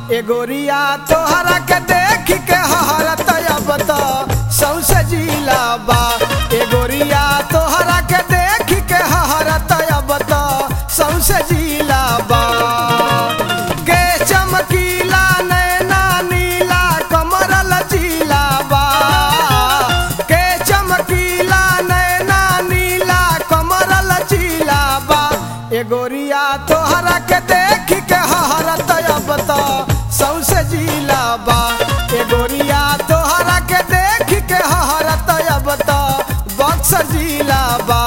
ए गोरिया तोहरा के देख के हरत अब तो सौसे जिला बा ए गोरिया तोहरा के देख के हरत अब तो सौसे जिला बा के चमकीला नैना नीला कमर लचीला बा के चमकीला नैना नीला कमर लचीला बा ए गोरिया तोहरा के देख के हरत अब तो सौसे जिला बा ए गोरिया तोहरा के देख के हरत अब तो बक्सर जिला बा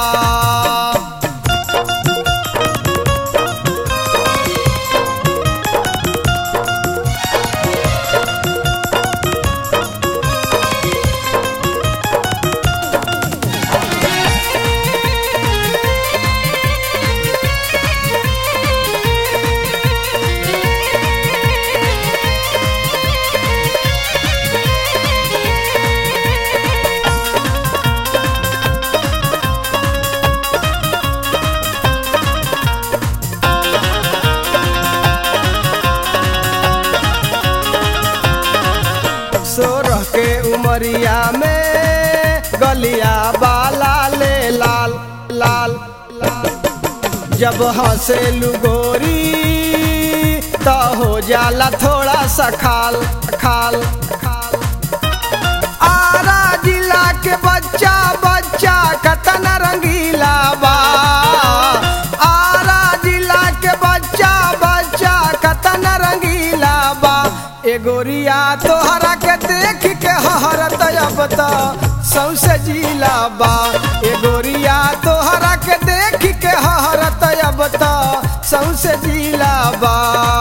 सोरह के उमरिया में गलिया बाला ले लाल लाल लाल जब हंसे गोरी तो हो जाला थोड़ा सा खाल खाल खाल आरा जिला के बच्चा बच्चा कतन रंगीला बा आरा जिला के बच्चा बच्चा कतन रंगीला बा ए गोरिया तोहरा के देख के हरत अब तो सौसे जिला बा ए गोरिया तोहरा के देख के हरत अब तो सौसे जिला बा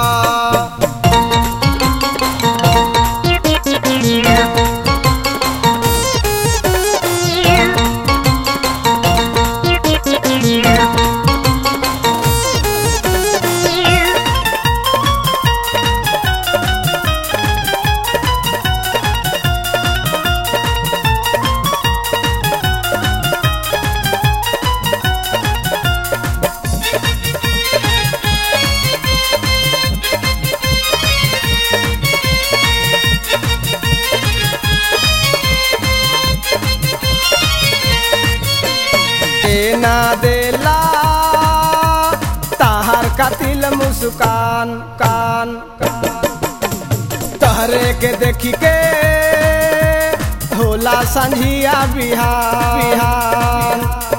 ए ना देला ताहार कातिल मुस्कान कान कान तहरे के देखी के होला संझिया बिहार बिहार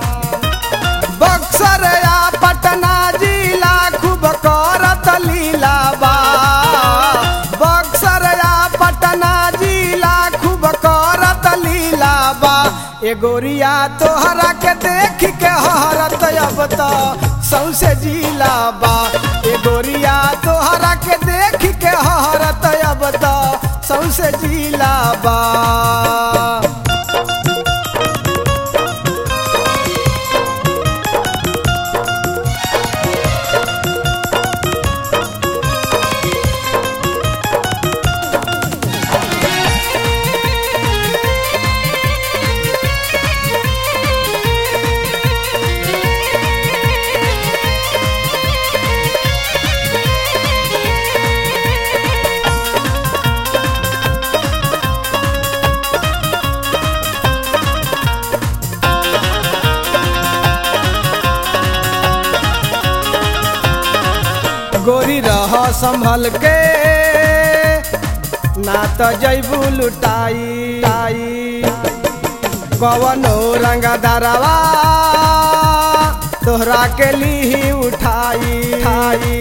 बक्सर या पटना जिला खूब करत लीला बा बक्सर या पटना जिला खूब करत लीला बा ए गोरिया तोहरा के देख के हरत अब तो सौसे जिला बा ए गोरिया तोहरा के देख के हरत अब तो सौसे जिला बा गोरी रह संभल के ना तो जैबू लुटाई टाई कवनो रंग दरवा तोहरा के ली उठाई ठाई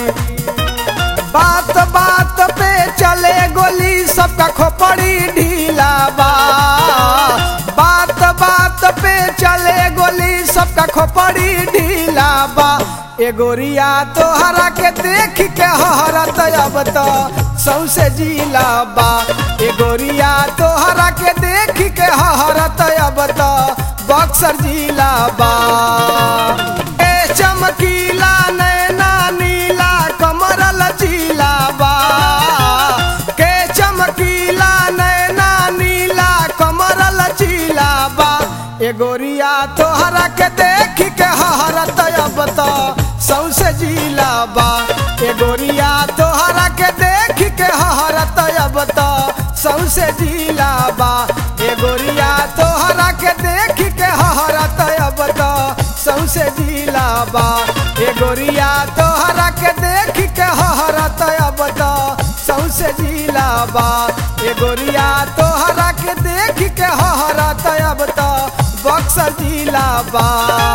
बात बात पे चले गोली सबका खोपड़ी ढीला बा बात बात पे चले गोली सबका खोपड़ी ढीला बा ए गोरिया तोहरा के देख के हरत अब तो सौसे जिला बा ए गोरिया तोहरा के देख के हरत अब तो बक्सर जिला बा ए चमकीला नैना नीला कमर लचीला बा के चमकीला नैना नीला कमर लचीला बा ए गोरिया तोहरा के देख के हरत अब तो सौसे जिला बा ए गोरिया तोहरा के देख सौसे जिलाबा ए गोरिया तोहरा के देख के हहरत अब तो सौसे जिलाबा ए गोरिया तोहरा के देख के हहरत अब तो सौसे जिलाबा ए गोरिया तोहरा के देख के हहरत अब तो बक्सर जिलाबा